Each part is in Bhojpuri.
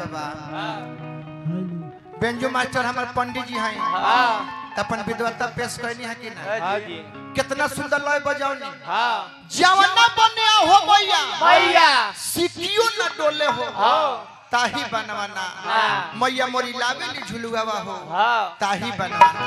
बाबा बेंजू मास्टर हमारे पंडित जी हैं हाँ त अपन विद्वत्ता पेश करनी है कि ना हाँ जी कितना सुंदर लय बजावनी हाँ जवना बने हो भैया भैया सिकियो न डोले हो हाँ ताही बनवाना हाँ। मैया मोरी लावेली झुलुआवा हो हाँ ताही बनवाना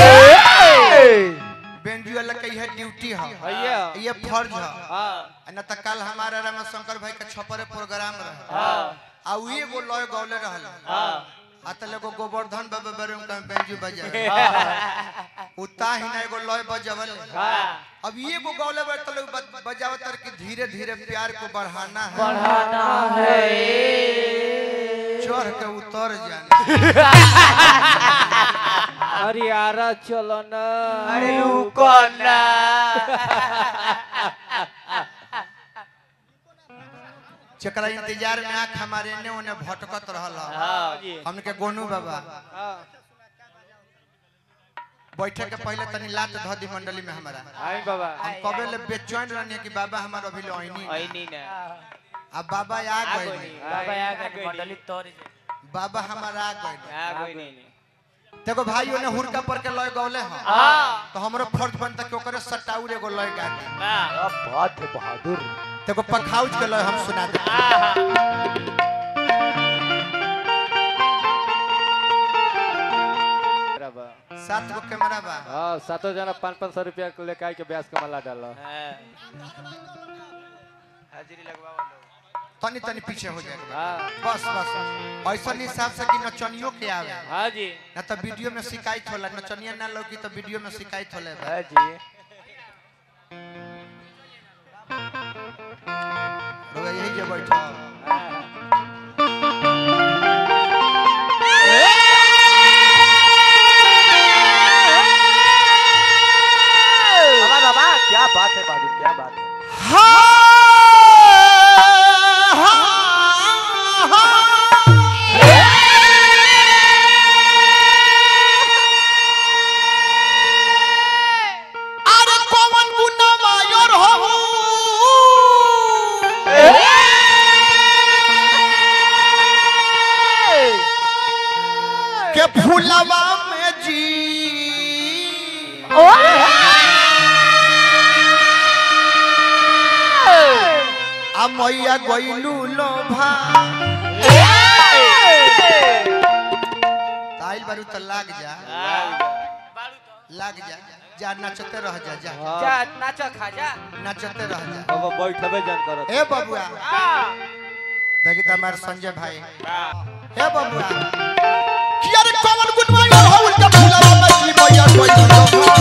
बेंजू वाला कही है ड्यूटी है भैया ये फर्ज है हाँ न त कल हमारा रामा शंकर भाई का छपरे प्रोग्राम रहे हाँ आ उ एगो लय गौले रहल हाँ आ त एगो गोवर्धन बाबा बारे में कहीं बेंजू बजा उता ही ना एगो लय बजावल हाँ अब ये एगो गौले बारे त लोग बज- बजावत तर कि धीरे धीरे प्यार को बढ़ाना है बढ़ाना है चढ़ के उतर जाना अरे यारा चलो ना अरे रुको ना जकरा इंतजार में आंख हमारे ने ओने भटकत रहल हाँ जी हमके गोनू बाबा हाँ बैठे के पहले तनी लात ध दी मंडली में हमारा आई बाबा हम कबे ले बेचैन रहनी कि बाबा हमार अभी ले आईनी आई नहीं ना अब बाबा आ गए बाबा आ गए मंडली बाबा हमारा आ गए आ गए नहीं देखो भाई ओने हुरका पर के लय गौले हैं हाँ तो हमरो फर्ज बनता कि ओकरे सटाउर एगो लय गा दी बहुत बहादुर देखो पखाउज के लय हम सुना दे सात गो कैमरा बा हाँ सातों जना पाँच पाँच सौ रुपया के लेके आई के ब्याज के मला डाला हाजिरी लगवाओ तनी तनी पीछे हो जाएगा हाँ बस बस ऐसा हिसाब से कि नचनियों के आवे हाँ जी ना तो वीडियो में शिकायत होला नचनिया ना लौकी तो वीडियो में शिकायत होला हाँ जी रोगा यही जे बैठो बाबा बाबा क्या बात है बहादुर क्या बात है अरे कौन गुना मायर हो के फूलवा में जी आ मैया गइलू लोभा ताइल बारू त लाग जा लाग जा जा नचते रह जा जा जा नाचो खा जा नचते रह जा अब बैठबे जान करत ए बबुआ देखी त हमार संजय भाई हे बबुआ कि अरे कौन गुनवा यो हउल के फूलवा में जी मैया गइलू लोभा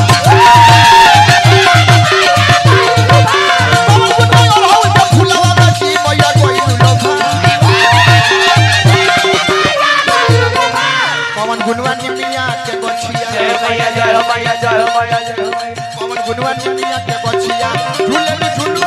कौन गुनवा यो हउल के फूलवा में जी मैया गइलू लोभा कौन गुनवा निमिया के गोछिया जय मैया जय हो मैया जय हो मैया जय हो मैया पवन गुनवा निमिया के बचिया झूले में झूलू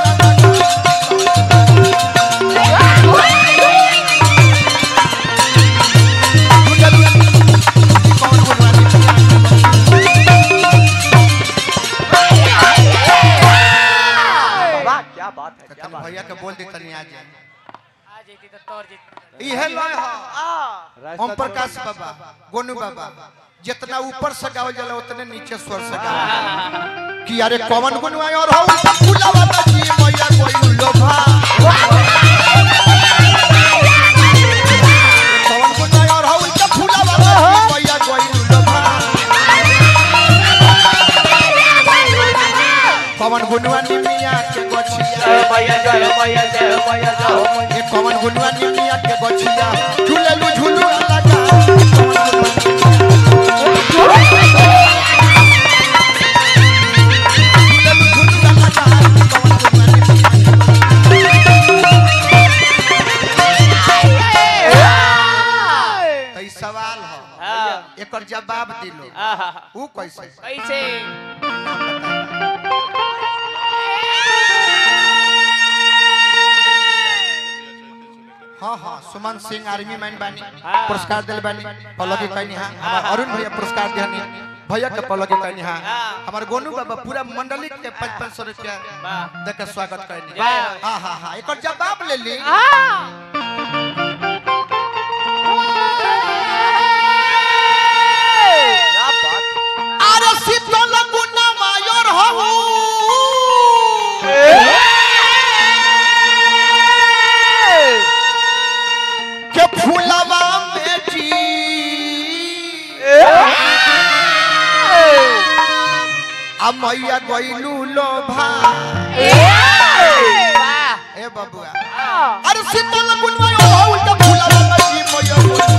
बाबा क्या बात है क्या बात भैया के बोल दी तनी आज आज जीती तो तोर जीत इहे लय ह रास्ता ओम प्रकाश बाबा गोनू बाबा जितना ऊपर से गावल जाला उतने नीचे स्वर से गावल कि अरे कौन गुनवा और हो फूलवा बची मैया कोई लोभा कौन गुनवा और हो फूलवा बची मैया कोई लोभा पवन गुनवा निमिया के गोछिया जय मैया जय हो मैया जय हो मैया जय हो मैया ए पवन गुनवा निमिया के गोछिया झूलेलू झूलू लगा झूलेलू झूलू लगा पवन गुनवा निमिया तई सवाल हो हाँ एकर जवाब दिलो आहा ऊ कैसे कैसे नाम बताइए हाँ हाँ सुमन सिंह आर्मी मैन बानी हाँ। पुरस्कार दिल बानी पलकी कहनी हाँ हमार अरुण भैया पुरस्कार दिहनी भैया के पलकी कहनी हाँ हाँ। हमार गोनू बाबा पूरा मंडली के पाँच पाँच सौ रुपया वाह दे के स्वागत कहनी वाह। हाँ हाँ हाँ एक जवाब ले ली अब मैया गइलू लोभा वाह ए बबुआ अरे शीतल गुनवा ओढ़ौल त फुलावा बजी मैया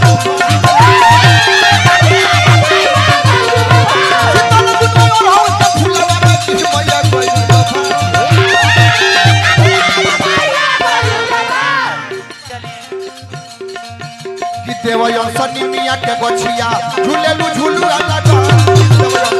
शीतल गुनवा ओढ़ौल त फुलावा बजी मैया गइलू लोभा कि देवयन सनी मिया के गछिया झूलेलू झूलू आला गा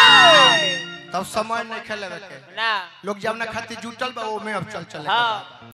तब समय नहीं खेले के ना लोग जब ना खातिर जुटल बा ओमे अब चल चले हाँ